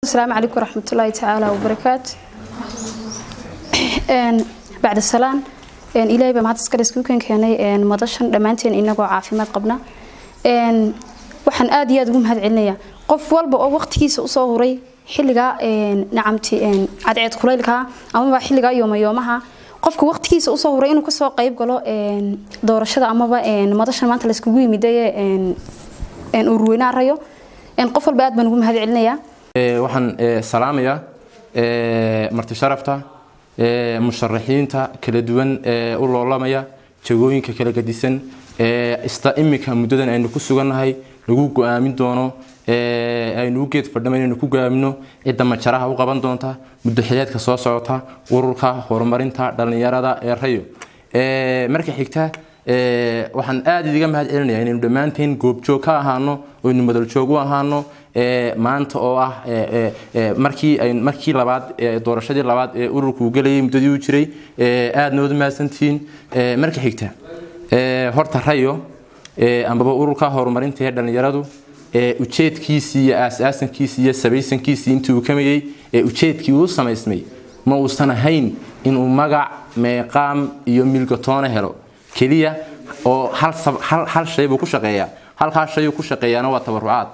asalaamu calaykum waraxmatullaahi tacaala wabarakaatu bacda salaan ilaahay baa mahad iskale iskuukan keenay madashan dhammaanteen inagoo caafimaad qabna waxaan aad iyo aad ugu mahad celinayaa qof walba oo waqtigiisa usoo huray xilligaa nacamti cadceed kulaylkaa amaba xilligaa yoomayoomaha qofka waqtigiisa usoo huray inuu kasoo qayb galo doorashada amaba madashan maanta layskugu yimidaye urweynaha rayo qof walba aad baan ugu mahad celinayaa waxaan salaamayaa marti sharafta musharaxiinta kala duwan ee u loolamaya jagooyinka kala gadisan ista imika muddadan aynu ku sugannahay lagu go-aamin doono aynu u geed fadhama inaynu ku go-aamino cidda majaraha u qaban doonta muddo xileedka soo socota ururka horumarinta dhallinyarada ee rayo marka xigta waxaan aada idiga mahad celinaya inaynu dhammaanteen goobjoog ka ahaano oynu madaljoog u ahaano maanta oo ah markii markii labaad doorashadii labaad ee ururku gelayay muddadii u jiray aadna wada mahadsantihiin marka xigta horta rayo ambaba ururka horumarinta ee dhallinyaradu ujeedkiisii iyo aas-aasankiisii iyo sabaysankiisii intii uu kamayey ujeedkii uu samaysmay ma uusan ahayn inuu magac meeqaam iyo milgatoona helo keliya oo hal shay buu ku shaqeeyaa halkaa shayuu ku shaqeeyaana waa tabarucaad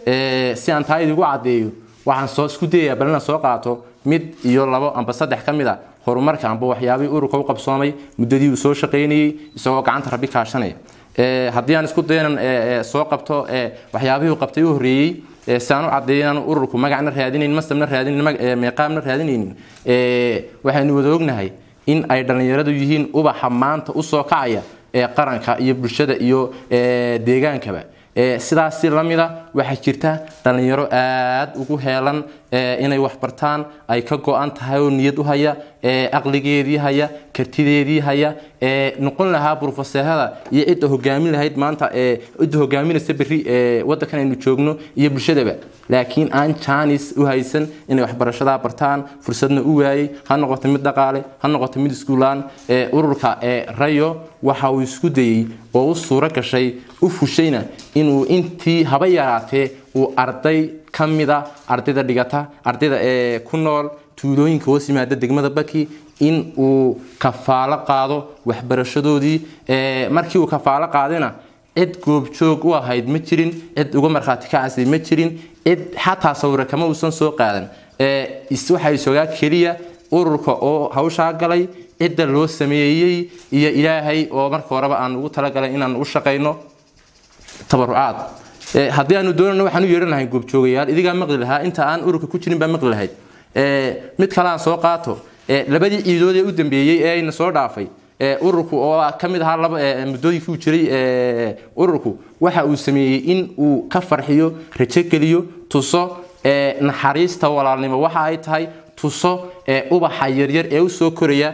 si aan taa idigu caddeeyo waxaan soo isku dayayaa bal inaan soo qaato mid iyo labo amba saddex ka mid a horumarka amba waxyaabihii ururka u qabsoomay muddadii uu soo shaqaynayey isagoo gacanta rabbi kaashanaya haddii aan isku dayo inaan soo qabto waxyaabihii uu qabtay u horreeyey si aan u caddeeyo inaan ururku magacna raadinayn masabna raadinayn meeqaamna raadinaynin waxaynu wada ognahay in ay dhallinyaradu yihiin ubaxa maanta usoo kacaya ee qaranka iyo bulshada iyo deegaankaba sidaasi lamida waxaa jirta dhallinyaro aad ugu heelan inay waxbartaan ay ka go-an tahay oo niyad u haya aqligeedii haya kartideedii haya noqon lahaa brofeseerada iyo cidda hogaamin lahayd maanta cidda hogaaminaysa berri wadankan aynu joogno iyo bulshadaba laakiin aan jaanis u haysan inay waxbarashadaa bartaan fursadna u waayey ha noqoto mid dhaqaale ha noqoto mid iskuulaan ururka rayo waxa uu isku dayey oo u suuro gashay u fushayna inuu intii haba yaraatee uu arday ka mida ardayda dhigata ardayda ee ku nool tuulooyinka hoos yimaada degmada baki in uu kafaalo qaado waxbarashadoodii markii uu kafaalo qaadayna cid goobjoog u ahayd ma jirin cid uga markhaati kacasay ma jirin cid xataa sawira kama uusan soo qaadan waxaa isogaa keliya ururka oo hawshaa galay cidda loo sameeyey iyo ilaahay oo marka horeba aan ugu talagalay inaan u shaqayno tabarucaad haddii aanu doonano waxaan u yeehan lahay goobjoogayaal idigaa maqli lahaa inta aan ururka ku jirin baa maqli lahayd mid kale aan soo qaato labadii ciidood ee u dambeeyey ee ayna soo dhaafay ururku oo ka mid ahaa laba muddooyinkii uu jiray ururku waxa uu sameeyey in uu ka farxiyo rajogeliyo tuso naxariista walaalnimo waxa ay tahay tuso ubaxa yaryar ee usoo koraya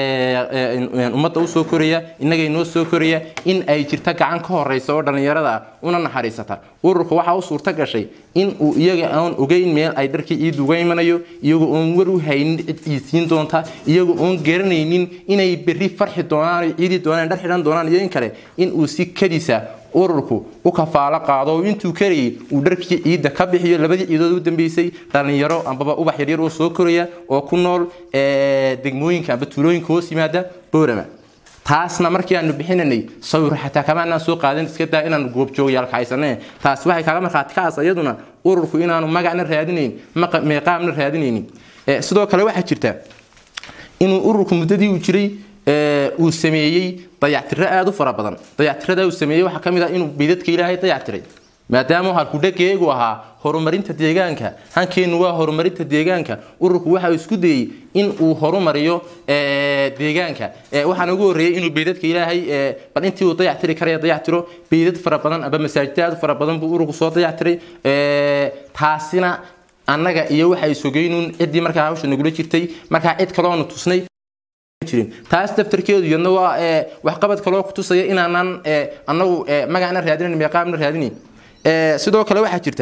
ummadda usoo koraya innaga inoo soo koraya in ay jirta gacan ka horeysa oo dhallinyarada ah una naxariisata ururka waxaa u suurta gashay in uu iyaga aan ogeyn meel ay dharkii ciid uga imanayo iyagoo oon war u haynin cid iisiin doonta iyagoo oon garanaynin inay berri farxi doonaan ciidi doonaan dhar xidhan doonaan iyo in kale in uu si kadisa ururku u kafaalo qaado oo intuu karayay uu dharkii ciidda ka bixiyo labadii ciidood u dambeysay dhallinyaro ambaba ubax yaryar oo soo koraya oo ku nool degmooyinka amba tuulooyinka hoos yimaada boorama taasna markii aanu bixinanay sawir xataa kamaanaan soo qaadan iska daa inaanu goobjoogayaalka haysane taas waxay kaaga markhaati kacaas iyaduna ururku inaanu magacna raadinayn meeqaamna raadinaynin sidoo kale waxaa jirta inuu ururku muddadii uu jiray uu sameeyey dayactiro aada u fara badan dayactirada uu sameeyey waxaa ka mid ah inuu bidadka ilaahay dayactiray maadaama halkudhageegu ahaa horumarinta deegaanka hankeennu waa horumarinta deegaanka ururku waxa uu isku dayey in uu horumariyo deegaanka waxaana ugu horreeyey inuu beydadka ilaahay bal intii uu dayactiri karaya dayactiro beydad fara badan aba masaajida aad u fara badan buu ururku soo dayactiray taasina annaga iyo waxay sogeynuun ciddii markaa hawsha nagula jirtay markaa cid kaloonu tusnay taas daftarkeedu iyadna waa waxqabad kaloo ku tusaya inaanan anagu magacna raadinayn meeqaamna raadinayn sidoo kale waxaa jirta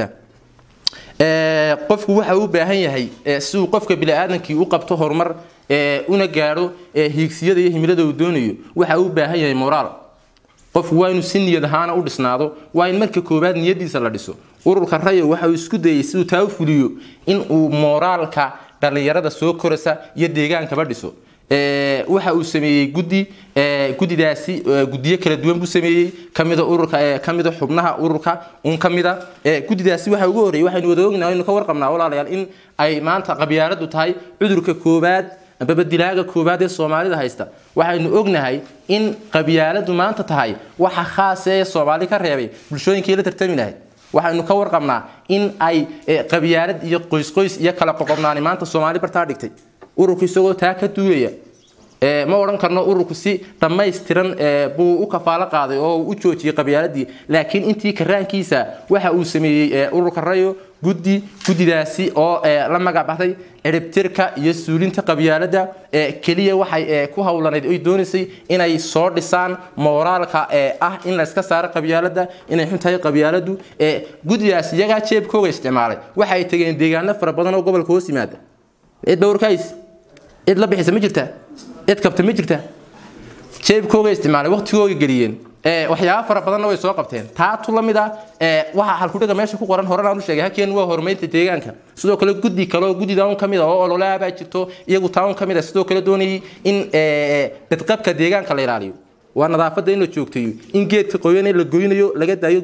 qofku waxa uu baahan yahay si uu qofka biniaadankii u qabto horumar una gaadho hiigsiyada iyo himilada uu doonayo waxa uu baahan yahay moraal qofku waa inuu si niyad ahaana u dhisnaado waa in marka koowaad niyadiisa la dhiso ururka rayo waxa uu isku dayay siduu taa u fuliyo in uu mooraalka dhallinyarada soo koraysa iyo deegaankaba dhiso waxa uu sameeyey guddi guddidaasi guddiyo kala duwan buu sameeyey kamida ururka kamida xubnaha ururka un kamida guddidaasi waxa ugu horreeyay waxaynu wada ognahay aynu ka warqabnaa walaalayaal in ay maanta qabyaaladu tahay cudurka koowaad ambaba dilaaga koowaad ee soomaalida haysta waxaynu ognahay in qabyaaladu maanta tahay waxa khaas ee soomaali ka reebay bulshooyinkii la tartami lahayd waxaynu ka warqabnaa in ay qabyaalad iyo qoysqoys iyo kala qoqobnaani maanta soomaali bartaa dhigtay ururku isagoo taa ka duulaya ma odhan karno ururku si dhammaystiran buu u kafaalo qaaday oo u joojiyey qabyaaladii laakiin intii karaankiisa waxa uu sameeyey ururka rayo guddi guddidaasi oo la magac baxday ciribtirka iyo suulinta qabyaalada keliya waxay ku howlanayd oy doonaysay inay soo dhisaan mooraalka ah in layska saaro qabyaalada inay xun tahay qabyaaladu guddidaas iyagaa jeebkooga isticmaalay waxay tageen deegaano fara badan oo gobolka hoos yimaada cid dhowrkays cid la bixisa ma jirta cid kabta ma jirta jeebkooga isticmaalay waqtigooga geliyeen waxyaaba fara badanna way soo qabteen taatu la mid ah waxaa halkudhiga meesha ku qoran horena aan u sheegay hakeen waa horumarinta deegaanka sidoo kale guddi kale oo guddida un kamid ah oo ololaha baa jirto iyagu taa un kamid ah sidoo kale doonayay in badqabka deegaanka la ilaaliyo waa nadaafadda in la joogteeyo in geedka qoyan la goynayo laga daayo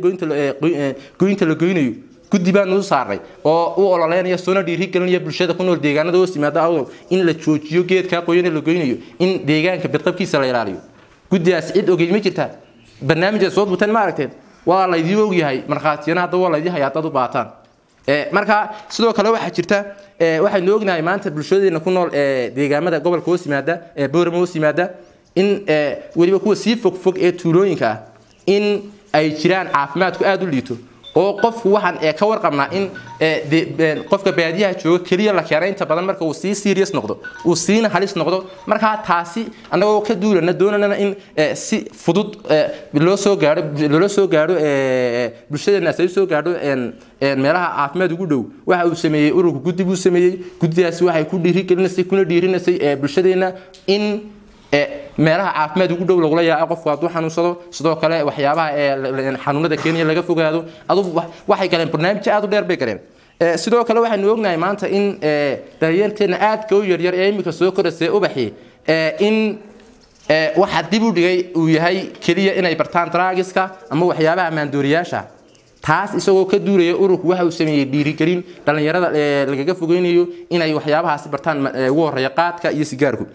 goynta la goynayo guddi baanu u saarnay oo u ololeynaya soona dhiirigelinaya bulshada ku nool deegaanada hoos yimaada awdal in la joojiyo geedkaa qoyan la goynayo in deegaanka badqabkiisa la ilaaliyo guddidaas cid ogey ma jirtaa barnaamijda soo buuteen ma aragteen waa laydii ogyahay markhaatiyana hadda waa laydii hayaa dad u baataan marka sidoo kale waxaa jirta waxaynu ognahay maanta bulshadeena ku nool deegaamada gobolka hoos yimaada boorama hoos yimaada in weliba kuwa sii fogfog ee tuulooyinka ah in ay jiraan caafimaadku aada u liito oo qofku waxaan ka warqabnaa in qofka baadiyaha jooga keliya la keena inta badan marka uu sii serious noqdo uu siina halis noqdo markaa taasi annagoo ka duulana doonana in si fudud loo soo gaaro loola soo gaaro bulshadeena ay soo gaadho meelaha caafimaad ugu dhow waxa uu sameeyey ururka guddi buu sameeyey guddidaasi waxay ku dhiirigelinaysay kuna dhiirinaysay bulshadeena in meelaha caafimaad ugu dhow lagula yaaco qofku hadduu xanuunsado sidoo kale waxyaabaha xanuunada kenya laga fogaado adu waxay galeen barnaamij aad u dheer bay galeen sidoo kale waxaynu ognahay maanta in daryeenteena aadka u yaryar ee imika soo koraysa ubaxi in waxa dib u dhigay uu yahay keliya inay bartaan draagiska ama waxyaabaha maandooriyaasha taas isagoo ka duulaya ururku waxa uu sameeyey dhiirigelin dhallinyarada lagaga fogeynayo inay waxyaabahaasi bartaan ugu horeeya qaadka iyo sigaarku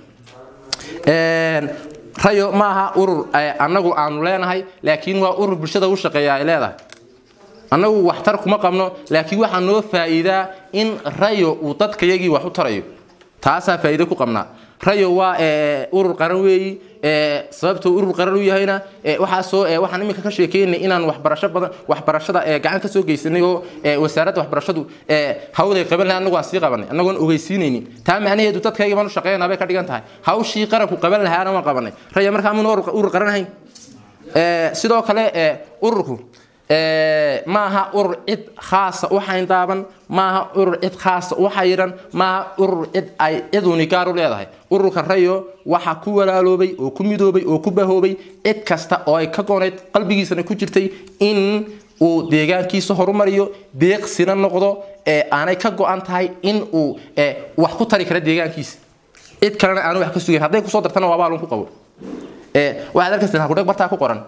rayo ma aha urur annagu aanu leenahay laakiin waa urur bulshada u shaqeeya ay leedahay annagu waxtar kuma qabno laakiin waxaa noo faa'iidaa in rayo uu dadkayagii wax u tarayo taasaa faa'iido ku qabnaa rayo waa urur qaran weeyi sababtuu urur qaran u yahayna waxaasoo waxaan iminka ka sheekeynay inaan waxbarasho badan waxbarashada gacan ka soo geysanay oo wasaaradda waxbarashadu hawday qaban lahay annagu aan sii qabanay annagoon ogeysiinaynin taa macnaheedu dadkayga baan u shaqeynaa bay ka dhigan tahay hawshii qaranku qaban lahaana waan qabanay raya markaa mun urur qaran ahayn sidoo kale ururku maaha urur cid khaasa u xayndaaban maaha urur cid khaasa u xayiran maaha urur cid ay ciduni gaar u leedahay ururka rayo waxaa ku walaaloobay oo ku midoobay oo ku bahoobay cid kasta oo ay ka goonayd qalbigiisana ku jirtay in uu deegaankiisa horumariyo deeqsina noqdo aanay ka go-an tahay in uu wax ku tari kara deegaankiisa cid kalena aanu wax ka sugayn hadday kusoo dartana waa baalun ku qabo waxaad arkaysaa halkudheg bartaa ku qoran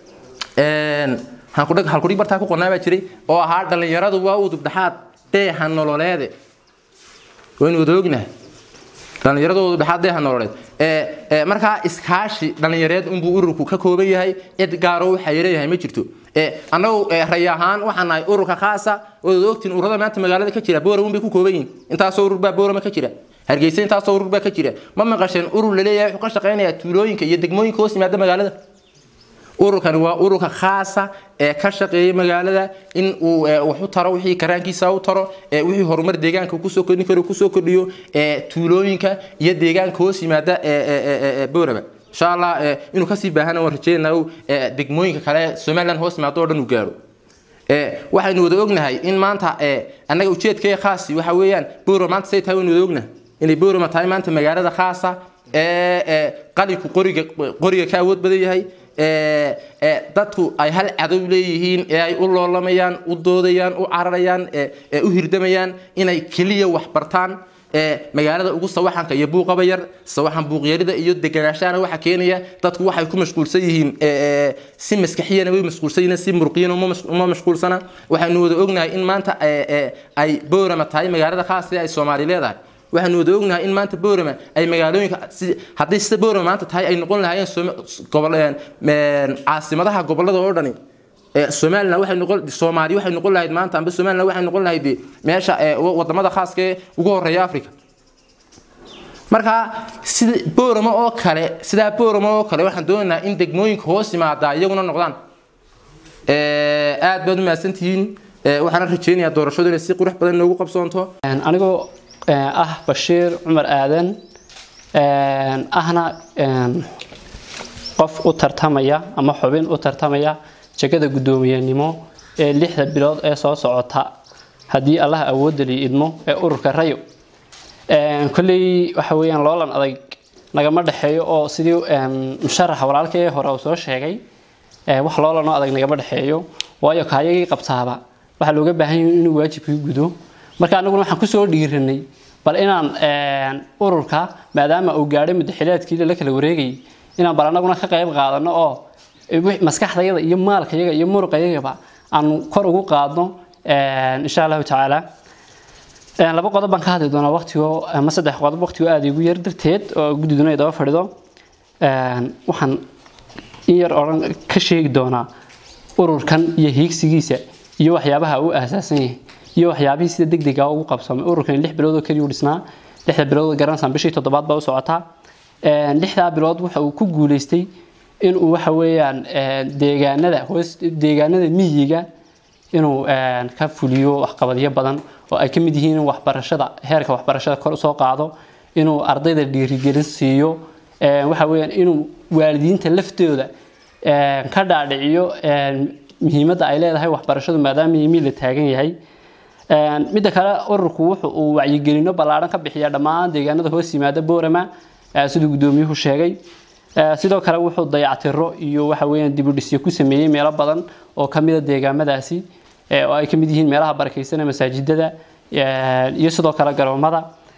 halkudhig bartaa ku qornaa baa jiray oo ahaa dhallinyaradu waa udub dhexaad dheeha nololeede waynu wada ognahay dhallinyaradu udub dhexaad dheeha nololeed markaa iskaashi dhallinyareed unbuu ururku ka kooban yahay cid gaaro waxa leeyahay ma jirto annagu ray ahaan waxaan nahay ururka khaasa ood ogtiin ururada maanta magaalada ka jira boorama bay ku kooban yihin intaasoo urur baa boorama ka jira hargeysa intaasoo urur baa ka jira ma maqasheen urur laleeyahay wuxuu ka shaqaynayaa tuulooyinka iyo degmooyinka hoos yimaada magaalada ururkani waa ururka khaasa ee ka shaqeeya magaalada in uu wax u taro wixii karaankiisa u taro wixii horumar deegaanka kusoo kordhin karo kusoo kordhiyo tuulooyinka iyo deegaanka hoos yimaada boorama insha allah inuu kasii baahana waan rajeynaa degmooyinka kale somaliland hoos yimaado oo dhan uu gaaro waxaynu wada ognahay in maanta annaga ujeedkaya khaasi waxa weeyaan boorama maanta say tahay waynu wada ognahay inay boorama tahay maanta magaalada khaasa qalinku qoriga qoriga ka awood badan yahay dadku ay hal cadow leeyihiin ee ay u loolamayaan u doodayaan u cararayaan ee u hirdamayaan inay keliya wax bartaan magaalada ugu sawaxanka iyo buuqaba yar sawaxan buuqyarida iyo deganaashahana waxa keenaya dadku waxay ku mashquulsan yihiin si maskaxiyana way mashquulsan yihiin si muruqiyana uma mashquulsana waxaynu wada ognahay in maanta ay boorama tahay magaalada khaasee ay soomaali leedahay waxaanu wada ognahay in maanta boorama ay magaalooyinka haddii sida boorama maanta tahay ay noqon lahaayeen caasimadaha gobolada oo dhani somalilan waxay noqon soomaaliya waxay noqon lahayd maanta amba somalilan waxay noqon lahayd meesha wadamada khaaska ee ugu horeeya africa marka sida boorama oo kale sidaa boorama oo kale waxaan doonaynaa in degmooyinka hoos yimaada iyaguna noqdaan aad baad u mahadsantihiin waxaana rajeynayaa doorashadu inay si qurux badan noogu qabsoonto anigoo ah bashiir cumar aadan ahna qof u tartamaya ama xubin u tartamaya jegada guddoomiyenimo ee lixda bilood ee soo socota haddii allaha awoodda lii idmo ee ururka rayo kolley waxa weeyaan loolan adag nagama dhexeeyo oo sidii musharaxa walaalka ee hore uu soo sheegay wax loolanoo adag nagama dhexeeyo waayo kaayagii qabtaaba waxaa looga baahan yahay inuu waajibkii gudo marka anaguna waxaan kusoo dhiiranay bal inaan ururka maadaama uu gaadhay mudaxilaadkii la kala wareegayay inaan bal anaguna ka qayb qaadano oo maskaxdayada iyo maalkayaga iyo muruqayagaba aanu kor ugu qaadno insha allahu tacaala laba qodob baan ka hadli doonaa waqtigo ama saddex qodob waqtigo aada igu yar darteed oo guddiduna ay daba fadhido waxaan in yar odhan ka sheegi doonaa ururkan iyo hiigsigiisa iyo waxyaabaha uu aasaasan yahay iyo waxyaabihii sida degdega ugu qabsamay ururkan lix bilood oo keliya u dhisnaa lixda bilood garanaysan bishii toddobaad baa u socotaa lixdaa bilood waxa uu ku guuleystay inuu waxa weeyaan deegaanada hoos deegaanada miyiga inuu ka fuliyo waxqabadyo badan oo ay ka mid yihiin in waxbarashada heerka waxbarashada kor usoo qaado inuu ardayda dhiirigelin siiyo waxa weeyaan inuu waalidiinta laftooda ka dhaadhiciyo muhiimadda ay leedahay waxbarashadu maadaama yimi la taagan yahay midda kale ururku wuxu uu wacyigelino ballaadhan ka bixiya dhammaan deegaanada hoos yimaada boorama siduu guddoomiyuhu sheegay sidoo kale wuxuu dayactiro iyo waxa weeyaan dibudhisyo ku sameeyey meelo badan oo ka mida deegaamadaasi oo ay ka mid yihiin meelaha barakaysanee masaajidada iyo sidoo kale garoomada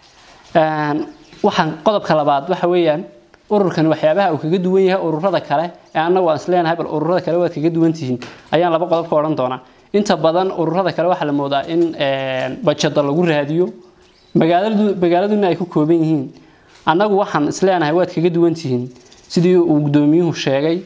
waxaan qodobka labaad waxa weeyaan ururkan waxyaabaha uu kaga duwan yahay ururada kale ee annagu aan isleenahay bal ururada kale waad kaga duwan tihiin ayaan laba qodob ka odhan doonaa inta badan ururada kale waxaa la moodaa in bajada lagu raadiyo magaaladuna ay ku kooban yihiin annagu waxaan isleenahay waad kaga duwan tihiin sidii uu guddoomiyuhu sheegay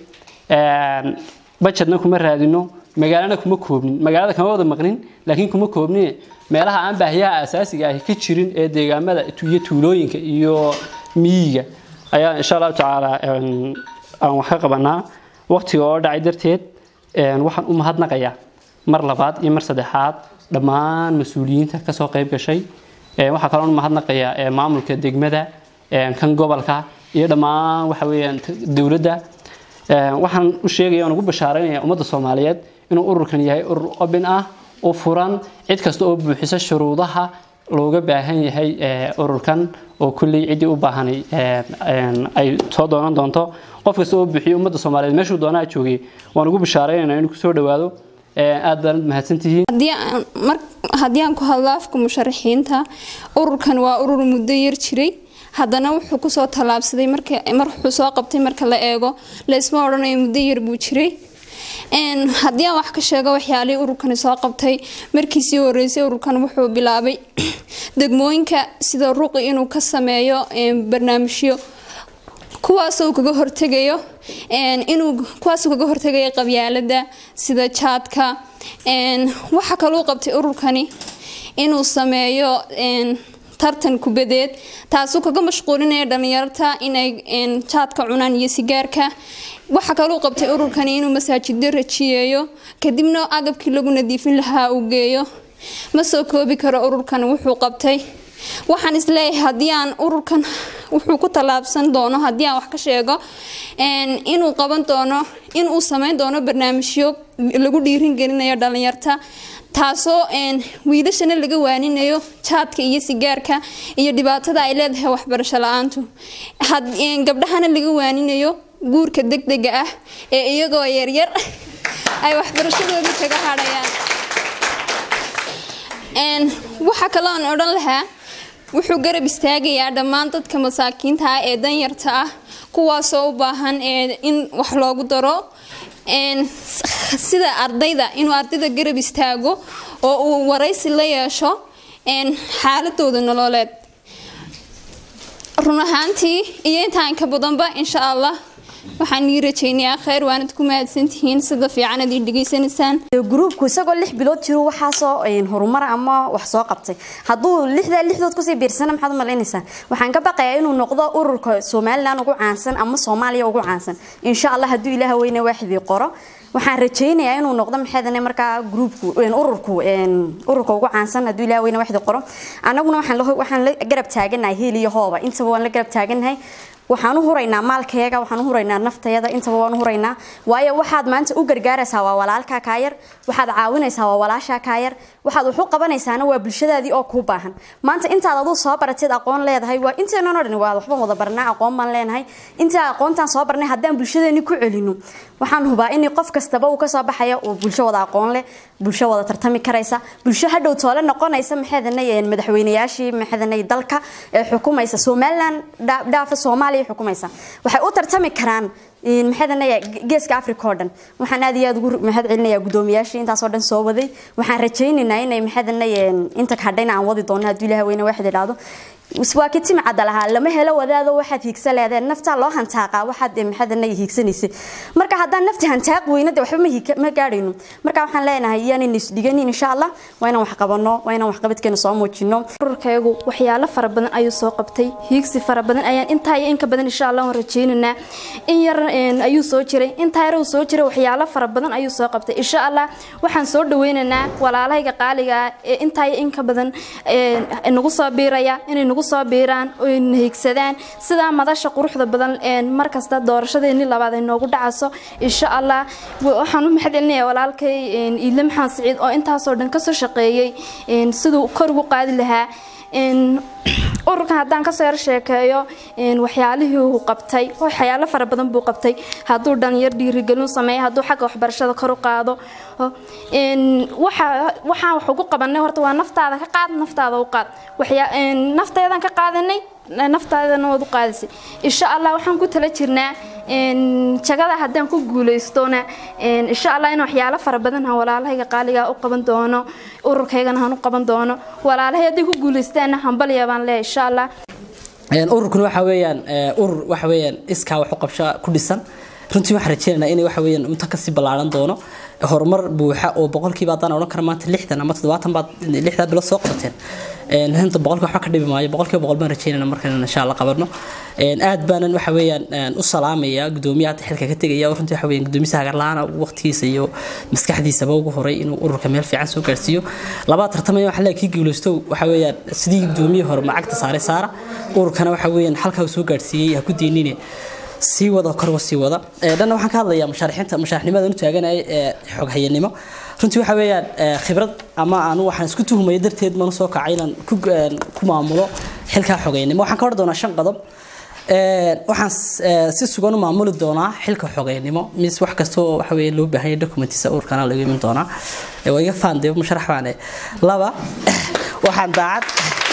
bajadna kuma raadino magaalana kuma koobnin magaalada kama wada maqnin laakiin kuma koobnin meelaha aan baahiyaha asaasiga ahi ka jirin ee deegaamada iyo tuulooyinka iyo miyiga ayaa insha allahu tacaala aan wax ka qabanaa waqtiga oo dhacay darteed waxaan u mahadnaqayaa mar labaad iyo mar saddexaad dhammaan mas-uuliyiinta kasoo qayb gashay waxaa kaloon mahadnaqayaa maamulka degmada kan gobolka iyo dhammaan waxa weeyaan dowladda waxaan u sheegaya oon ugu bashaaraynaya ummadda soomaaliyeed inuu ururkan yahay urur obin ah u furan cid kasta oo buuxisa shuruudaha looga baahan yahay ururkan oo kulley ciddii u baahanay ay soo doonan doonto qof kasta oo buuxiyo ummadda soomaaliyeed meeshuu doonaa joogay waan ugu bashaaraynayna inuu kusoo dhawaado aad baanad mahadsantihiin haddii aan ku hadlo afka musharaxiinta ururkan waa urur muddo yar jiray haddana wuxuu kusoo tallaabsaday mar wuxuu soo qabtay marka la eego laysma odhanayo muddo yar buu jiray haddii aan wax ka sheego waxyaalihii ururkani soo qabtay markiisii horeysay ururkan wuxuu bilaabay degmooyinka sida ruqi inuu ka sameeyo barnaamijyo kuwaasoo kaga hortegayo inuu kuwaasoo kaga hortegayo qabyaalada sida jaadka waxa kaluu qabtay ururkani inuu sameeyo tartan kubadeed taasuu kaga mashquulinaya dhalinyarta inay jaadka cunaan iyo sigaarka waxa kaluu qabtay ururkani inuu masaajiddo rajiyeeyo kadibna agabkii lagu nadiifin lahaa uu geeyo ma soo koobi karo ururkan wuxuu qabtay waxaan isleeyahay haddii aan ururkan wuxuu ku tallaabsan doono haddii aan wax ka sheego inuu qaban doono inuu sameyn doono barnaamijyo lagu dhiirin gelinayo dhalinyarta taasoo wiilashana laga waaninayo jaadka iyo sigaarka iyo dhibaatada ay leedahay waxbarasho la-aantu gabdhahana laga waaninayo guurka degdega ah ee iyagoo yaryar ay waxbarashadoodii kaga hadhayaan waxaa kaloo aan odhan lahaa wuxuu garab istaagayaa dhammaan dadka masaakiinta ah ee danyarta ah kuwaasoo u baahan in wax loogu daro sida ardayda inuu ardayda garab istaago oo uu waraysi la yeesho xaaladooda nololeed run ahaantii iyo intaan ka badanba insha allah waxaan ii rajaynayaa kheyr waanad ku mahadsantihiin sida fiican ad ii dhegaysanaysaan gruubku isagoo lix bilood jiro waxaasoo horumar ama wax soo qabtay hadduu lixdaa lixdood kusii biirsana maxaad u malaynaysaa waxaan ka baqayaa inuu noqdo ururka somalilan ugu caansan ama soomaaliya ugu caansan insha allah hadduu ilaah weyne waaxidii qoro waxaan rajaynayaa inuu noqdo maxaydane markaa gruubku ururku ururka ugu caansan hadduu ilaah weyne waaxidii qoro annaguna waxaan la garab taaganahay heel iyo hooba intaba waan la garab taaganahay waxaan u huraynaa maalkayaga waxaan u huraynaa naftayada intaba waan u huraynaa waayo waxaad maanta u gargaaraysaa waa walaalkaa kaayar waxaad caawinaysaa waa walaashaa kaayar waxaad wax u qabanaysaana waa bulshadaadii oo kuu baahan maanta intaad aduu soo barateed aqoon leedahay waa inteenan o dhan waa waxbaan wada barnaa aqoon baan leenahay intaa aqoontaan soo barnay haddaan bulshadeeni ku celino waxaan hubaa in qof kastaba uu kasoo baxaya uu bulsho wada aqoon leh bulsho wada tartami karaysa bulsho hadhow toole noqonaysa maxadanay madaxweynayaashii maxadanay dalka ee xukumaysa somaliland dhaafa soomaaliya xukumaysa waxay u tartami karaan maxadanaya geeska africa oo dhan waxaan aad iyo aad ugu mahad celinayaa guddoomiyaashii intaasoo dhan soo waday waxaan rajaynaynaa inay maxadanay inta kadhayna aan wadi doono hadduu ilaah weyne waxaad idhaahdo waa ka timcada lahaa lama helo wadaado waxaad hiigsa leedeen naftaa loo hantaaqaa waxaad maxaadana hiigsanaysa marka haddaan nafti hantaaq weyno de waxba ma gaadhayno marka waxaan leenahay iyaanan isdhiganin insha allah waa inaan wax qabano waa inaan waxqabadkeena soo muujino ururkaygu waxyaalo fara badan ayuu soo qabtay hiigsi fara badan ayaan intaa iyo inka badan insha allah waan rajaynaynaa in yar ayuu soo jiray intaa yar uu soo jiray waxyaalo fara badan ayuu soo qabtay insha allah waxaan soo dhaweynaynaa walaalahayga qaaliga ah ee intaa iyo inka badan nagu soo biiraya inay nagu soo biiraan oy hiigsadaan sidaa madasha quruxda badan markasta doorashadeeni labaad ay noogu dhacaso insha allah waxaan u mahad celinaya walaalkay iile maxamed siciid oo intaasoo dhan kasoo shaqeeyey siduu kor ugu qaadi lahaa ururkan haddaan kasoo yar sheekeeyo waxyaalihii uu qabtay waxyaalo fara badan buu qabtay hadduu dhalinyar dhiirigelin sameeyo hadduu xagga waxbarashada kor u qaado waxaan wax ugu qabanay horta waa naftaada ka qaad naftaada u qaad nafteedaan ka qaadanay naftaadana waad u qaadisay insha allah waxaan ku tala jirnaa jagada haddaan ku guulaystona insha allah in waxyaalo fara badan aan walaalahayga qaaliga u qaban doono ururkaygana aan u qaban doono walaalahay hadday ku guulaystaanna hambalya baan leeyahay insha allah ururkan waxa weeyaan urur waxa weeyaan iskaa wax u qabsho ku dhisan runtii waxaan rajeynaynaa inay waxa weeyaan inta kasii ballaaran doono horumar buuxa oo boqolkiiba haddaan odhan kara maanta lixdan ama toddobaatan baad lixdaa bilo soo qabateen hinta boqolkiiba waxba ka dhibi maayo boqolkiiba boqol baan rajeynayna markaan insha allah qabanno aad baanan waxa weeyaan u salaamaya guddoomiyaha hadda xilka ka tegaya oo runtii waxa weeyaan guddoomiyaha hagarlaana waqtigiisa iyo maskaxdiisaba ugu horay inuu ururka meel fiican soo gaarsiiyo labaa tartamaya waxa leeyahay kii guulaysto waxa weeyaan sidii guddoomiye hore macagta saaray saara ururkana waxa weeyaan halkaa uu soo gaarsiiyey ha ku diinine sii wada korwa sii wada dhanna waxaan ka hadlayaa mushaarixiinta mushaarixnimada u taaganaya ee xoghayanimo runtii waxa weeyaan khibrad ama aanu waxaan isku tuhmaya darteed manu soo kacay inaan ku maamulo xilkaa xogeynimo waxaan ka hor doonaa shan qodob waxaan si sugan u maamuli doonaa xilka xogeynimo mis wax kastoo waxa weeye loo baahan yahay documentiisa urkana laga imin doonaa waa iga faan dee musharax baane laba waxaan daacad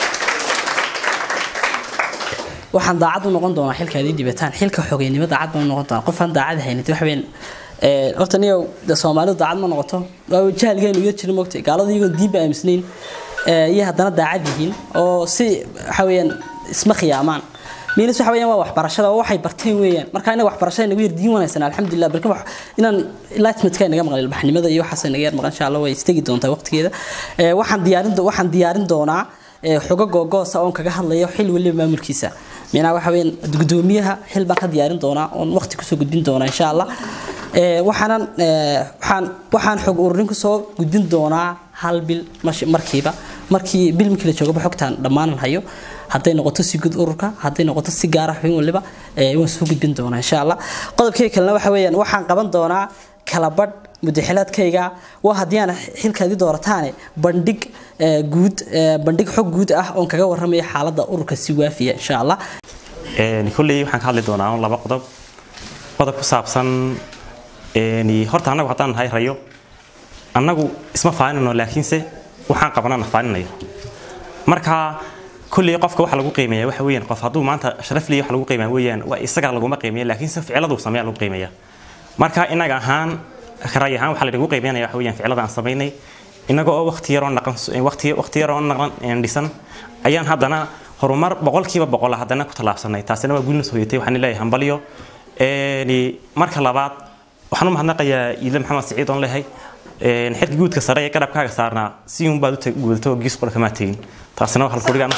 waxaan daacad u noqon doonaa xilka adii dhibataan xilka xogeynimo daacad baan u noqon doonaa qofaan daacad haynid wax weyn horta niyow soomaalidu daacad ma noqoto jahalgeenu iyo jirin mogtay gaalada iyagoon diinba aamisnayn iyo haddana daacad yihiin oo si waxa weeyaan isma khiyaamaan miinas waxa weeyaan waa waxbarashada oo waxay barteen weeyaan marka inaga waxbarashada inagu yar diin wanaagsan alxamdulilah balka wax inaan enlightenmentka inaga maqlay ilbaxnimada iyo waxaas inaga yar maqan insha allah way istegi doontaa waqtigeeda waxaan diyaarin waxaan diyaarin doonaa xogo googoosa oon kaga hadlayo xil waliba maamulkiisa micnaha waxa weeyaan guddoomiyaha xil baan ka diyaarin doonaa oon waqti kusoo gudbin doonaa insha allah waxaanan waxaan waxaan xog ururin kusoo gudbin doonaa hal bil markiiba markii bil markii la joogaba xogtaan dhammaanan hayo hadday noqoto si guud ururka hadday noqoto si gaara xubin waliba waan soo gudbin doonaa insha allah qodobkii kalena waxa weeyaan waxaan qaban doonaa kala badh mudaxilaadkayga waa haddii aan xilkaadii doorataane bandhig guud bandhig xog guud ah oon kaga warramaya xaaladda ururka si waafiya insha allah kolley waxaan ka hadli doonaa laba qodob qodob ku saabsan een, horta annagu haddaan nahay rayo annagu isma faaninno laakiinse waxaan qabanana faaninayo marka kulley qofka waxa lagu qiimeeya waxa weeyaan qof hadduu maanta sharaf leeyahay waxa lagu qiimeeya weeyaan waa isaga laguma qiimeeya laakiinse ficiladu sameeya lagu qiimeeya marka inaga ahaan ray ahaan waxaa lagu qiimeynaya waxa weeyaan ficilada aan samaynay inaga oo waqti yaroo naqan waqti waqti yaroo naqan een, dhisan ayaan haddana horumar boqolkiiba boqol ah haddana ku tallaabsanay taasina waa guulna sooyatay waxaan leeyahay hambalyo een, marka labaad waxaan u mahadnaqayaa iile maxamed siciid oon leeyahay een, xilka guudka sare ee garabkaaga saarnaa si un baad u tag- guudato oo giis qora kamaa tegin taasina waa halkuriga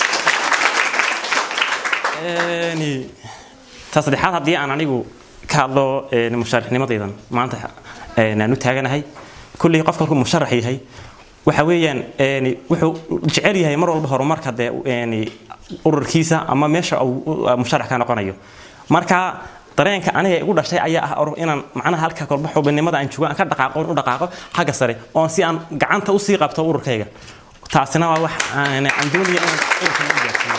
ta saddexaad haddii aan anigu ka hadlo een, musharixnimadaydan maanta een, aan u taaganahay kulley qofka markuu musharax yahay waxa weeyaan een, wuxuu jecel yahay mar walba horumarka dee een, ururkiisa ama meesha uu uu musharax ka noqonayo marka dareenka aniga igu dhashay ayaa ah or- inaan macnaha halka kolba xubinimada aan joogo aan ka dhaqaaqo oon u dhaqaaqo xagga sare oon si aan gacanta usii qabto ururkayga taasina waa wax aan aan doonaya inaan ururkan u gaarsiiyo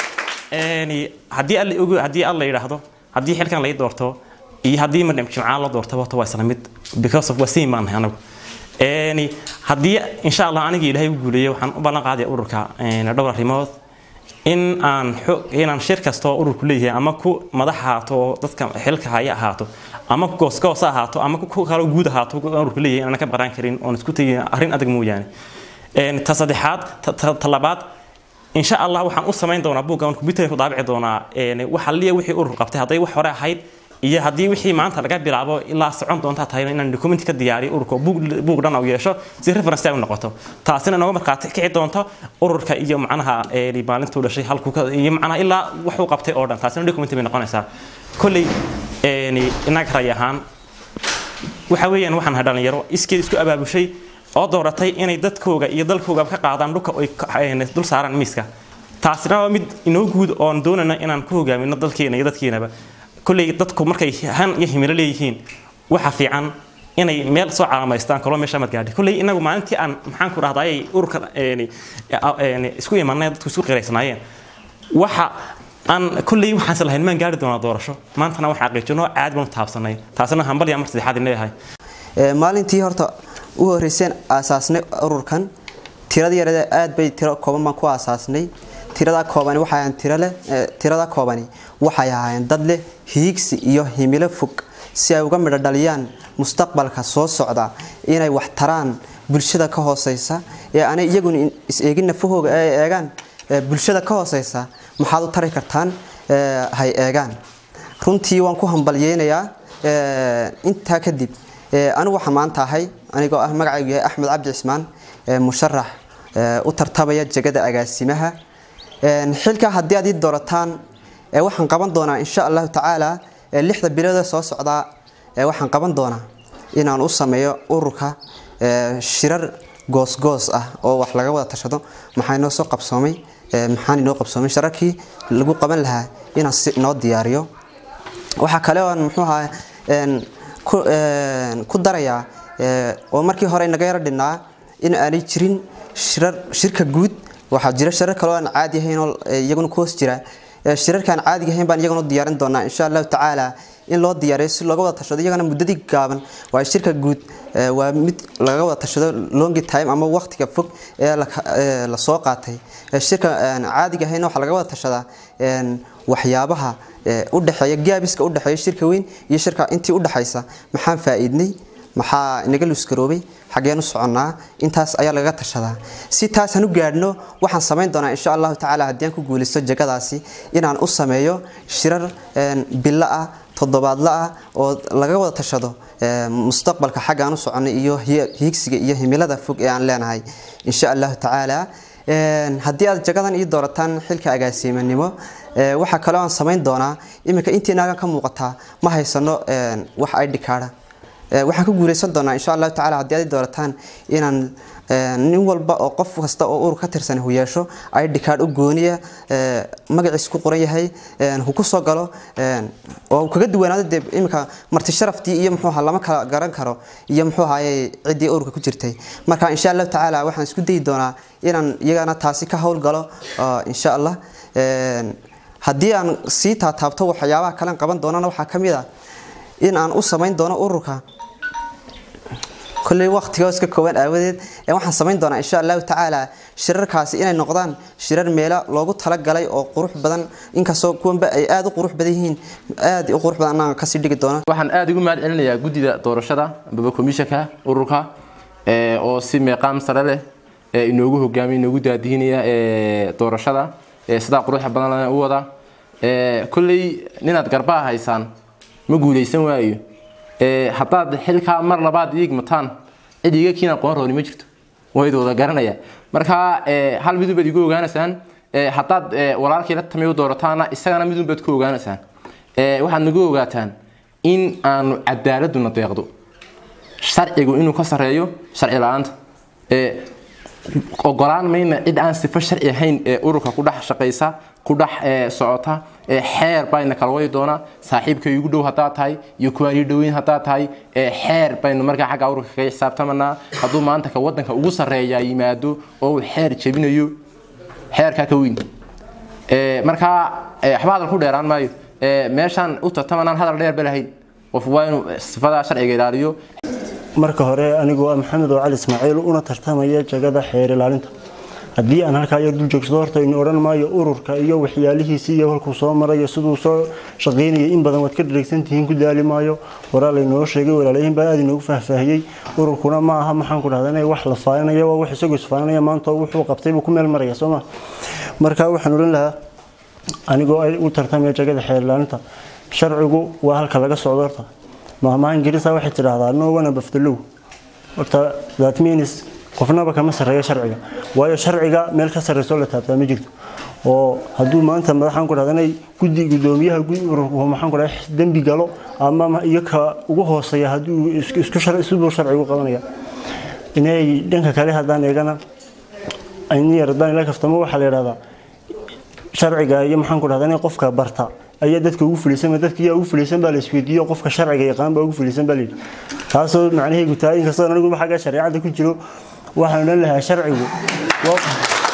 Een, haddii alla ogo haddii alla yidhaahdo haddii xilkan lay doorto iyo haddii madham jimcaan la doorto horta waa isla mid because of waa same baan nahay anagu Een, haddii insha allah aniga ilaahay u guuleeyo waxaan u ballan qaadaya ururka een, dhowr arrimood in aan xo- inaan shir kasta oo ururku leeyahay ama ku madax ahaato oo dadka xilka haya ahaato ama ku goosgoos ha ahaato ama ku kale guud ahaato oo ururku leeyahay inaan ka baran karin oon isku tegin arrin adag mooyaane Een, ta saddexaad ta- ta ta labaad insha allah waxaan u samayn doonaa buuggan computer ku daabici doonaa een waxa liya wixii urur qabtay hadday wax hore ahayd iyo haddii wixii maanta laga bilaabo ilaa socon doonta tahay inaan document ka diyaariyo ururka oo buug buug dhan u yeesho si reference ay u noqoto taasina nooga markaati kici doonto ururka iyo macnaha ee maalintuu dhashay halku ka iyo macnaha ilaa wax uu qabtay oo dhan taasina document bay noqonaysaa kolley een inaga ray ahaan waxa weeyaan waxaan ahay dhalinyaro iskeed isku abaabushay oo dooratay inay dadkooga iyo dalkooga ka qaadaan dhulka ay ka- een dul saaraan miiska taasina waa mid inoo guud oon doonayna inaan ku hogaamino dalkeena iyo dadkeenaba kolley dadku markay han iyo himilo leeyihiin waxa fiican inay meel soo calaamaystaan kaloo meesha mad gaadhay kolley inagu maalintii aan maxaan ku dhahdaayay ururka een een isku imanay dadku isku qiraysnaayeen waxa aan kolley waxaan islahayn maan gaari doonaa doorasho maantana waxaan xaqiijino aad baan u taabsanay taasina hambal yaa mar saddexaad in leeyahay Ee, maalintii horta u horeyseen aasaasnay ururkan tirada yarada aad bay tiro kooban baan ku aasaasnay tirada koobani waxay ahayn tiro leh ee, tirada koobani waxay ahaayeen dad leh hiigsi iyo himilo fog si ay uga midho dhaliyaan mustaqbalka soo socda inay wax taraan bulshada ka hooseysa ee aanay iyaguna in- is eegin nafahooga ay eegaan ee, bulshada ka hooseysa maxaad u tari kartaan ee, hay eegaan runtii waan ku hambalyeynayaa ee, intaa kadib ee, anigu waxaan maanta ahay anigoo ah magacaygu yahay axmed cabdi cismaan ee, musharax ee, u tartamaya jegada agaasimaha Een, xilka haddii aad ii doorataan ee, waxaan qaban doonaa insha allahu tacaala ee, lixda bilood ee soo socdaa ee, waxaan qaban doonaa inaan u sameeyo ururka ee, shirar goosgoos ah oo wax laga wada tashado maxaa inoo soo qabsoomay ee, maxaan inoo qabsoomay shararkii lagu qaban lahaa inaan si inoo diyaariyo waxaa kale oo aan muxuu ahaa een, ku een, ku darayaa ee, oo markii hore naga yaro dhinnaa in aanay jirin shirar shirka guud waxaa jira shirar kale oo aan caadi ahayn oo ee, iyaguna ku hoos jira Ee, shirarkaan caadiga ahayn baan iyaguna u diyaarin doonaa insha allahu tacaala in loo diyaariyo si looga wada tashado iyagana muddadii gaaban waa shirka guud ee, waa mid laga wada tashado longi time ama waqtiga fog ee la ee, la soo qaatay Ee, shirka een, caadiga ahayn waxaa laga wada tashadaa een, waxyaabaha ee, u dhexeeya gaabiska u dhexeeya shirka weyn iyo shirka intii u dhexaysa maxaan faa'iidnay maxaa inaga luskaroobay xaggeen u soconnaa intaas ayaa lagaga tashadaa si taasaan u gaadhno waxaan samayn doonaa insha allahu tacaala haddii aan ku guulaysto jegadaasi inaan u sameeyo shirar een, bilo ah toddobaadla ah oo laga wada tashado ee, mustaqbalka xaggaan u soconnay iyo hi- hiigsiga iyo himilada fog ee aan leenahay insha allahu tacaala Een, haddii aad jagadan ii doorataan xilka agaasimanimo ee, waxaa kaloo aan samayn doonaa iminka intii naagan ka muuqataa ma haysano een, wax id kaadha Ee, waxaan ku guuleysan doonaa insha allahu tacaala haddii aad ii doorataan inaan ee, nin walba oo qof kasta oo urur ka tirsan hu yeesho id card u gooniya ee, magaciis ku qoran yahay een, hu ku soo galo een, oo uu kaga duwanaado dee iminka marti sharaftii iyo muxuu ahaa lama kala garan karo iyo muxuu ahaayey ciddii ururka ku jirtay marka insha allahu tacaala waxaan isku dayi doonaa inaan iyagana taasi ka howlgalo oo insha allah Een, haddii aan sii taataabto waxyaabaha kalen qaban doonana waxaa ka mid ah in aan u samayn doono ururka kolley waqtiga iska kooban aawadeed ee waxaan samayn doonaa insha allahu tacaala shirarkaasi inay noqdaan shirar meelo loogu talagalay oo qurux badan inkastoo kuwanba ay aada u qurux badan yihiin aada u qurux badan annaga kasii dhigi doona waxaan aada ugu mahad celinayaa guddida doorashada ambaba komishanka ururka ee, oo si meeqaam sare leh ee inoogu hogaamiya inoogu daadihinaya ee, doorashada ee, sidaa quruxa badan leh u wada Ee, kolley ninaad garbaa haysaan ma guuleysan waayo Ee, haddaad xilkaa mar labaad iigmataan cid iga kiin aqoon rooni ma jirto wayd wada garanaya marka ee, hal midun baad igu ogaanaysaan Ee, haddaad ee, walaalkii la tamiyo doorataana isagana midun baad ku ogaanaysaan Ee, waxaad nagu ogaataan in aanu cadaaladuna deeqdo sharcigu inuu ka sareeyo sharci la-aanta Ee, ogolaan mayna cid aan sifo sharci ahayn ee ururka ku dhex shaqaysa ku dhex ee, socota ee xeer bayna kala wadi doonaa saaxiibka igu dhow haddaad tahay iyo kuwaa ii dhoweyn haddaad tahay ee xeer baynu markaa xagga ururka kaga xisaabtamanaa hadduu maanta ka wadanka ugu sarreeya yimaado oo uu xeer jebinayo xeerkaa ka weyn Ee, markaa ee, waxba hadal ku dheeraan maayo Ee, meeshaan u tartamanaan hadal dheer ba lahayn qof waa inuu sifadaa sharciga ilaaliyo marka hore anigoo ah maxamed oo cali ismaaciil una tartamaya jagada xeer ilaalinta haddii aan halkaa yar dul joogsado horta inu odhan maayo ururka iyo waxyaalihiisii iyo halkuu soo marayo siduu soo shaqaynayay in badan waad ka dhareegsan tihiin ku daali maayo horaa laynoo sheegay walaalayihin baa aada inoogu faahfaahiyey ururkuna ma aha maxaan ku dhahdaa inay wax la faaninaya waa wax isagoo isfaaninaya maanta wuxuu qabtay buu ku meel maraya soo ma marka waxaan odhan lahaa anigoo ay u tartamaya jagada xeer ilaalinta sharcigu waa halka laga socdo horta mahmaha ingiriisa waxay tidhaahdaa no one above the law horta that means qofnaba kama sarreeyo sharciga waayo sharciga meel ka sarreysoo la taabtaa ma jirto oo hadduu maanta madaxaan ku dhahda inay guddi guddoomiyaha gud- ururku maxaan ku dhahda dembi galo ama ma- iyo ka ugu hooseeya hadduu isku isku shar- siduu sharcigu qabanaya inay dhanka kale haddaan eegana in yar haddaan ila kaftamo waxaa la yidhahdaa sharciga iyo maxaan ku dhahdaa inay qofka barta ayaa dadka ugu fulisan dadka yaa ugu fulisan baa la isweydiiyo qofka sharciga yaqaan baa ugu fulisan baa la yidhi taasoo macnaheedu tahay inkastoo anigu xagga shareecada ku jiro waxaan odhan lahaa sharcigu waa-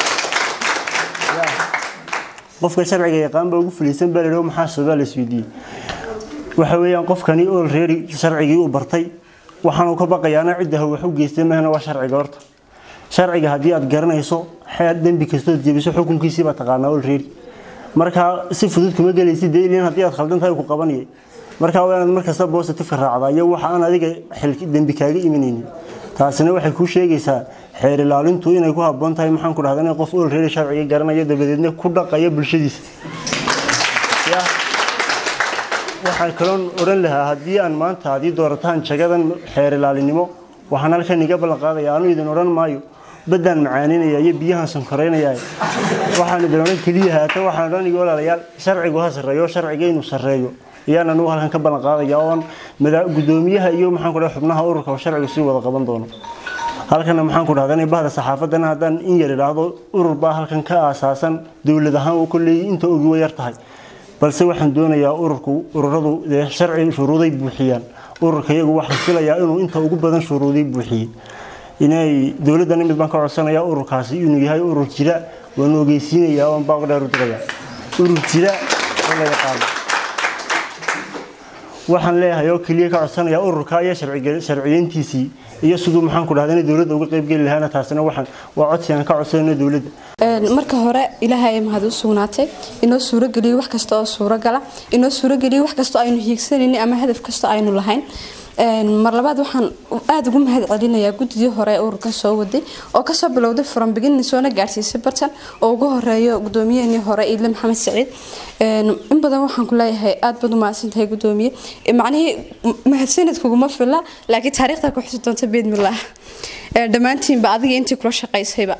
qofka sharciga yaqaan baa ugu fulisan baa la yidhi oo maxaa sababaa la isweydiiyey waxa weeyaan qofkani already sharcigii uu bartay waxaanu ka baqayaana cidda ha wax u geystay mahna waa sharciga horta sharciga haddii aad garanayso xeer dembi kastood jebiso xukunkiisii baa taqaanaa already markaa si fudud kuma gelaysid dee ilin haddii aad khaldan tahay ku qabanayay markaa waa inaad markasta positifeka raacdaa iyo waxa aan adiga xil dembi kaaga imanaynin taasina waxay kuu sheegaysaa xeer ilaalintu inay ku habboon tahay maxaan ku dhahdaa inay qof already sharciga garanaya dabadeedna ku dhaqaya bulshadiisa Ya. waxaan kaloon odhan lahaa haddii aan maanta haddii doorataan jagadan xeer ilaalinimo waxaan halkan iga ballan qaadaya aanu idin odhan maayo baddaan macaaninaya iyo biyahan sankoreynaya waxaan idin odhan keliya haata waxaan odhan iga walaalayaal sharcigu ha sarreeyo sharciga inuu sarreeyo iyaan anugu halkan ka ballan qaadaya oon mada- guddoomiyaha iyo maxaan ku dhahay xubnaha ururka oo sharcigu sii wada qaban doono halkana maxaan ku dhahdaa inay bahda saxaafadana haddaan in yar idhaahdo urur baa halkan ka aasaasan dowlad ahaan uu kolley inta ogi way yar tahay balse waxaan doonayaa ururku ururadu dee sharci shuruuday buuxiyaan ururka iyagu waxaan filayaa inuu inta ugu badan shuruuday buuxiyey inay dowladdan mid baan ka codsanayaa ururkaasi inuu yahay urur jira waan ogeysiinayaa oon baaq dheer u diraya urur jira oo la yaqaano waxaan leeyahay oo keliya ka codsanaya ururka iyo sharciga- sharciyeyntiisii iyo siduu maxaan ku dhahdaa inay dowladda uga qayb geli lahaana taasina waxaan waa codsi aan ka codsanayno dowladda marka hore ilaahay mahad u sugnaatay inoo suurogeliyo wax kasta oo suurogala inoo suurogeliyo wax kasta oo aynu hiigsanaynin ama hadaf kasta aynu lahayn mar labaad waxaan aada ugu mahad celinayaa guddidii hore ee ururkan soo waday oo kasoo bilowday from beginning soona gaarsiisay bartan oo ugu horeeyo gudoomiyaheenii hore iidle maxamed saciid in badan waxaan ku leeyahay aad baad u mahadsantahay gudoomiye macnihii mahadsanid kuguma fila laakiin taariikhda ku xusi doonta biidmillaah dhammaantiinba adiga intii kula shaqaysayba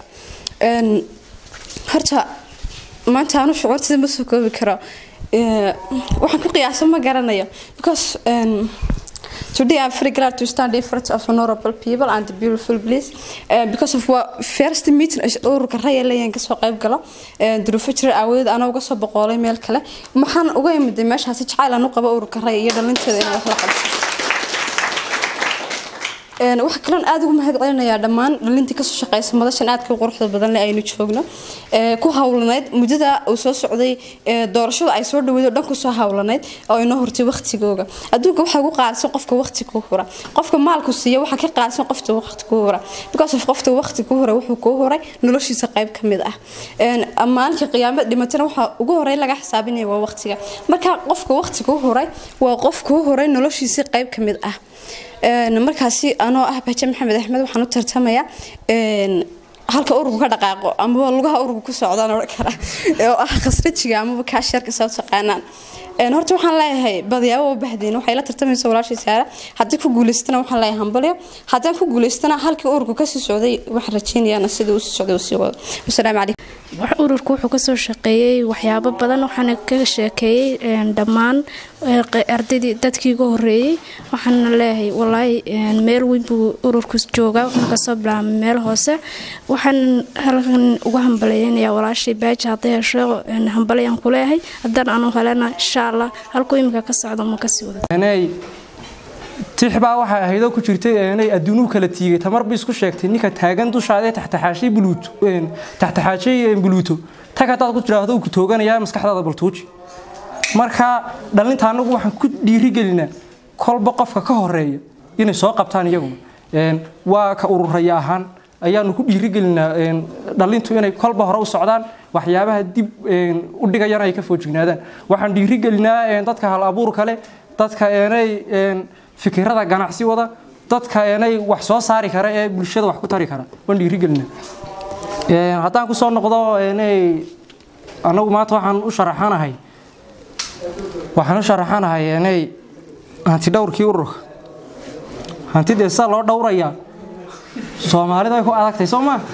horta maanta aanu shucuurtida ma soo koobi karo waxaan ku qiyaasa ma garanayo because Today I'm very glad to stand in front of honorable people and the beautiful place uh, because of what first meeting ururka rayalayan ka soo qayb galo duruufo jira aawadeed anaa uga soo boqolay meel kale maxaan uga imiday meeshaasi jacayl aan u qabo ururka ray iyo dhalinteeda inay wax la qabto Een, waxaa kaloon aad ugu mahad celinayaa dhammaan dhalintii kasoo shaqeysa madashan aadka u quruxda badan leh aynu joogno Ee, ku hawlanayd muddada uu soo socday ee, doorashada ay soo dhaweyd oo dhan kusoo hawlanayd oo inoo hortay waqtigooga adduunka waxaa ugu qaalisan qofka waqti ku hura qofka maalku siiya waxaa ka qaalisan qofta waqti ku hura because of qofta waqti ku hura wuxuu ku huray noloshiisa qayb ka mid ah Een, maalinka qiyaamada dhimatana waxaa ugu horey laga xisaabinaya waa waqtiga marka qofka waqti ku huray waa qof ku huray noloshiisa qayb ka mid ah Een, markaasi anoo ah baje maxamed axmed waxaan u tartamayaa een, halka ururku ka dhaqaaqo amaba lugaha ururku ku socdaan odhan kara oo ah khasrajiga amaba kaasharka saa u taqaanaan Een, horta waxaan leeyahay badiyaabo oo bahdeen waxay la tartamaysa walaashii saara haddii ku guuleystana waxaan leeyahay hambalyo haddaan ku guuleystana halkii ururku kasii socday waxaan rajeynayaana sidii uu sii socday uu sii wado wasalaamu calaykum wax ururku wuxuu kasoo shaqeeyey waxyaabo badan waxaana ka sheekeeyey een, dhammaan ee, qe- ardaydii dadkii ugu horeeyey waxaana leeyahay walaahi een, meel weyn buu ururku joogaa wuxuu kasoo bilaabay meel hoose waxaan halkan ugu hambaleynayaa walaashii baaji hadday hesho een, hambalyaan ku leeyahay haddaan anu helena insha allah halkuu imika ka socdo ma kasii wada inay tix baa waxay ahaydoo ku jirtay inay adduunuhu kala tiigay tamarba isku sheegtay ninka taagan dushaadee taxtaxaashay buluuto een, taxtaxaashay een, buluuto tag haddaad ku tiraahdo uu ku tooganayaa maskaxdaada baltuuji marka dhalinta anagu waxaan ku dhiirigelinaa kolba qofka ka horeeya inay soo qabtaan iyaguna Een, waa ka ururaya ahaan ayaanu ku dhiirigelinaa een, dhalintu inay kolba hore u socdaan waxyaabaha dib een, u dhigayana ay ka foojignaadaan waxaan dhiirigelinaa een, dadka hal abuurka leh dadka eenay een, fikirada ganacsi wada dadka eenay wax soo saari kara ee bulshada wax ku tari kara waan dhiirigelinaa Een, haddaan kusoo noqdo eenay anagu maanta waxaan u sharaxanahay waxaan u sharaxanahay eenay hanti dhowrkii ururka hantidee saa loo dhowrayaa soomaalida way ku adagtay soo maa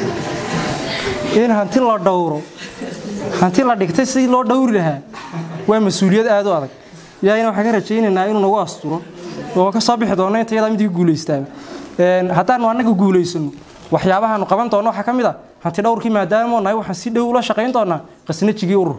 in hanti la dhowro hanti la dhigtay si loo dhowri lahaa waa mas-uuliyad aad u adag ilaahayna waxaan ka rajaynaynaa inuu nagu asturo oo ka soo bixi doono inta yadaa midii guulaystaaba Een, haddaanu annaga guulaysano waxyaabahaanu qaban doono waxaa ka mid ah hanti dhowrkii maadaama nahay waxaan si dhow ula shaqayn doonaa qasnajigii urur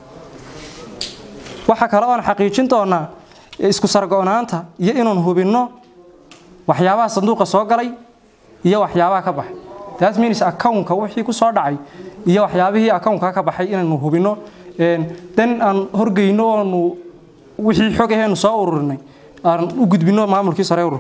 waxaa kale oon xaqiijin doonaa isku sargo-naanta iyo inaan hubinno waxyaabaha sanduuqa soo galay iyo waxyaabaha ka baxay that means accountka wixii ku soo dhacay iyo waxyaabihii accountka ka baxay inaanu hubinno Een, dan aan horgeyno oonu wixii xog aheenu soo ururinay aan u gudbino maamulkii sare urur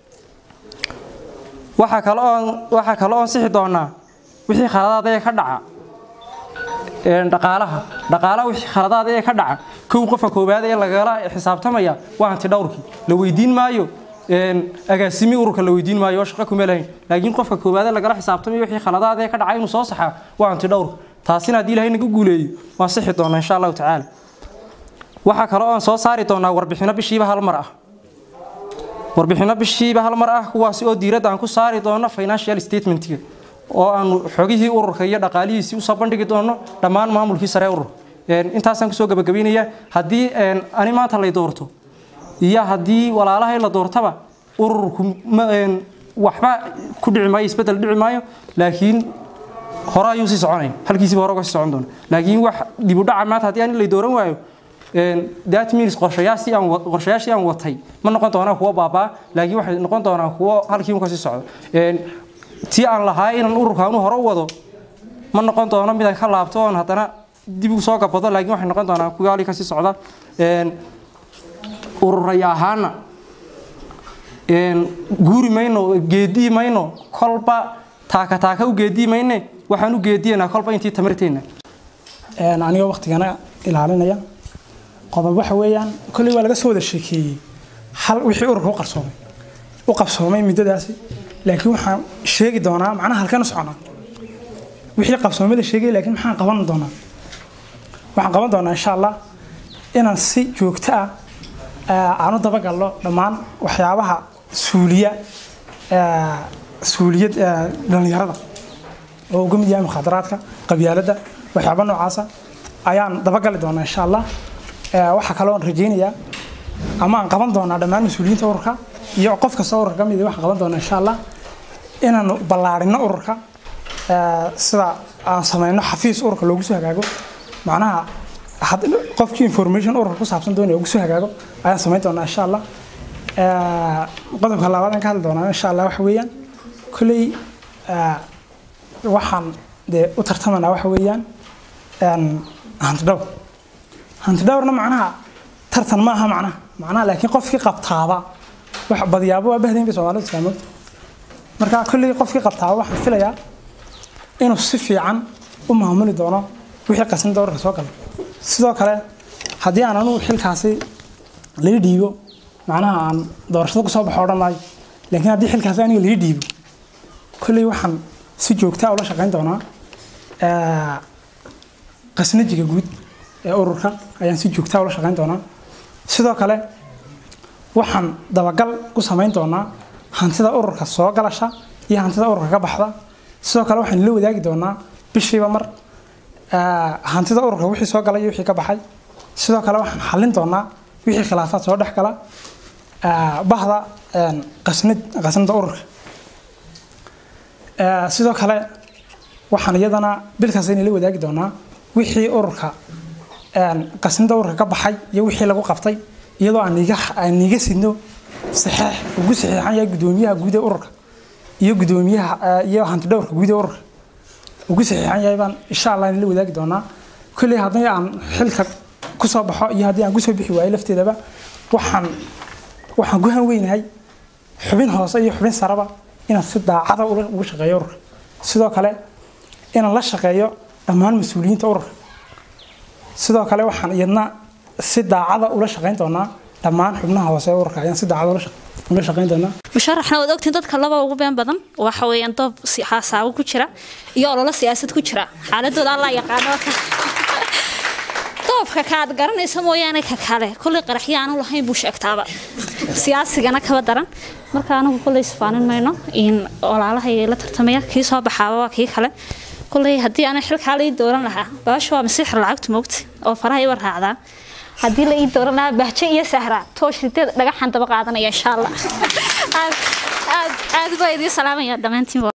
waxaa kale oon waxaa kale oon sixi doonaa wixii khaladaad ee ka dhaca een, dhaqaalaha dhaqaalaha wixii khaladaad ee ka dhaca kow qofka koowaad ee lagala xisaabtamaya waa hanti dhowrkii la weydiin maayo een, agaasimi ururka la weydiin maayo oo shaqo kuma lahayn laakiin qofka koowaad ee lagala xisaabtamayo wixii khaladaad ee ka dhaca inuu soo saxaa waa hanti dhowrka taasina haddii ilaahay naga guuleeyo waan sixi doonaa insha allahu tacaala waxaa kale oon soo saari doonaa warbixino bishiiba hal mar ah warbixino bishiiba hal mar ah kuwaasi oo diiradda aan ku saari doono financial statementiga oo aanu xogihii ururka iyo dhaqaalihiisii usoo bandhigi doono dhammaan maamulkii sare urur Een, intaasaan kusoo gabagabaynayaa haddii een, ani maanta lay doorto iyo haddii walaalahay la doortaba ururku ma- een, waxba ku dhici maayo isbedel dhici maayo laakiin hore ayuu sii soconaya halkiisiba hore uga sii socon doona laakiin wax dib u dhaca maanta haddii aan lay dooran waayo een, that means qorshayaashii aan wa- qorshayaashii aan watay ma noqon doonaan kuwo baabaa laakiin waxay noqon doonaan kuwo halkii ka sii socdo Een, tii aan lahaa inaan ururkaanu hore u wado ma noqon doono mid aan ka laabto oon haddana dib u soo gabado laakiin waxay noqon doonaan kuwa halkii ka sii socda Een, ururaya ahaana een, guuri mayno geedii mayno kolba taaka taaka u geedii mayne waxaan u geediyanaa kolba intii tamarteena Een, anigoo waqtigana ilaalinaya qodob waxa weeyaan kolley waa laga soo wada sheekeeyey hal wixii ururka u qarsoomay u qabsoomay muddadaasi laakiin waxaan sheegi doonaa macnaha halkan u soconaa wixii qabsoomay la sheegay laakiin maxaan qaban doonaa waxaan qaban doonaa insha allah inaan si joogto ah eh, aan u dabagalno dhammaan waxyaabaha suuliya eh, suuliyad eh, dhallinyarada oo uga mid yahay mukhaadaraadka qabyaaladda waxyaaba noocaasa ayaan dabagali doonaa insha allah Eh, waxaa kaloo aan rajaynayaa ama aan qaban doonaa dhammaan mas-uuliyiinta ururka iyo qof kasta ururka ka mid ah waxaan qaban doonaa insha allah inaanu ballaarino ururka eh, sida aan sameyno xafiis ururka loogu soo hagaago macnaha had- qofkii information ururka ku saabsan doonaya ugu soo hagaago ayaan samayn doonaa insha allah Ee, qodobka labaad aan ka hadli doonaa insha allah waxa weeyaan kolley ee, waxaan dee u tartamanaa waxa weeyaan een, hanti dhowr hanti dhowrna macnaha tartan ma aha macnaha macnaha laakiin qofkii qabtaaba wax badiyaabo waa bahdayn bay soomaalidu islaamad marka kolley qofkii qabtaaba waxaan filayaa inuu si fiican u maamuli doono wixii qasin dowrka soo gala sidoo kale haddii aan anugu xilkaasi laga dhiibo macnaha aan doorashada kusoo baxo odhan maayo laakiin haddii xilkaasi aniga laga dhiibo kolley waxaan si joogtaa ula shaqayn doonaa ee, qasnajiga guud ee ururka ayaan si joogtaa ula shaqayn doonaa sidoo kale waxaan dabagal ku samayn doonaa hantida ururka soo galasha iyo hantida ururka ka baxda sidoo kale waxaan la wadaagi doonaa bishiiba mar ee, hantida ururka wixii soo galay iyo wixii ka baxay sidoo kale waxaan xallin doonaa wixii khilaafaad soo dhex gala ee, bahda een, qasnid qasnida ururka Ee, sidoo kale waxaan iyadana bilkaas inay la wadaagi doonaa wixii ururka een, qasnida ururka ka baxay iyo wixii lagu qabtay iyadoo aan iga aan iga sidno saxeex ugu saxeexan yahay gudoomiyaha guud ee ururka iyo gudoomiyaha ee, iyo hanti dhowrka guud ee ururka ugu saxeexan yahay baan insha allah la wadaagi doonaa kolley haddii aan xilka kusoo baxo iyo haddii aan kusoo bixi waayo lafteedaba waxaan waxaan ku hanweynahay xubin hoose iyo xubin saraba inaan si daacada ula- ugu shaqeeyo ururka sidoo kale inaan la shaqeeyo dhammaan mas-uuliyiinta ururka sidoo kale waxaan iyadna si daacada ula shaqayn doonaa dhammaan xubnaha hoose ee ururka ayaan si daacada ula shaq- ula shaqayn doonaa musharaxna waad ogtiin dadka laba ugu been badan waxa weeyaan doob si- haasaabo ku jira iyo ololo siyaasad ku jira xaaladooda alla yaqaano ka doobka kaad garanaysa mooyaane ka kale kolley qaraxyo aanu lahayn buu sheegtaaba siyaasigana kaba daran marka anagu kolley sifaanin mayno in olaalahayga la tartamaya kii soo baxaaba waa kii kale kolley haddii ana xilkaa la ii dooran lahaa baasha waa masiixir lacagtu moogta oo faraha iba raacdaa haddii la ii dooran lahaa bahjo iyo sahra toosh riteed dhagaxan daba qaadanaya insha allah aad aad aad baa idiin salaamaya dhammaantiin